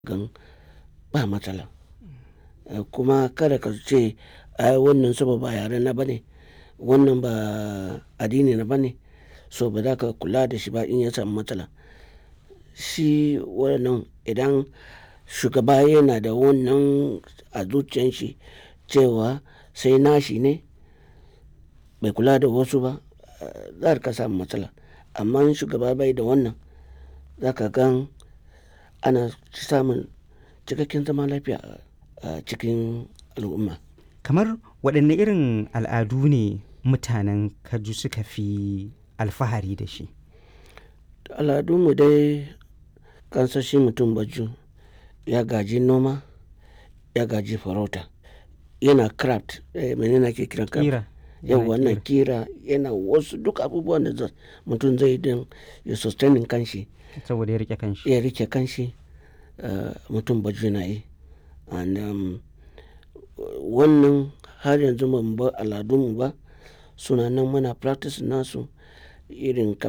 gan ba matsala kuma kada ka ce ai wannan saboda ba yare na bane wannan ba addini na bane so ba za ka kula da shi ba in ya samu matsala shi wannan idan shugaba yana da wannan a zuciyan shi cewa sai nashi ne bai kula da wasu ba za ka samu matsala amma in shugaba bai da wannan za ka gan ana samun cikakken zaman lafiya a cikin al'umma kamar waɗanne irin al'adu ne mutanen kaju suka fi alfahari da shi al'adunmu dai kansashi mutum baju ya gaji noma ya gaji farauta yana craft eh, menene ake kiran craft kira yau wannan kira yana wasu duk abubuwan da mutum zai don ya sustaining kanshi saboda ya rike kanshi ya rike kanshi uh, mutum baju na yi and um, wannan har yanzu ban ba al'adunmu ba suna nan muna practice nasu irin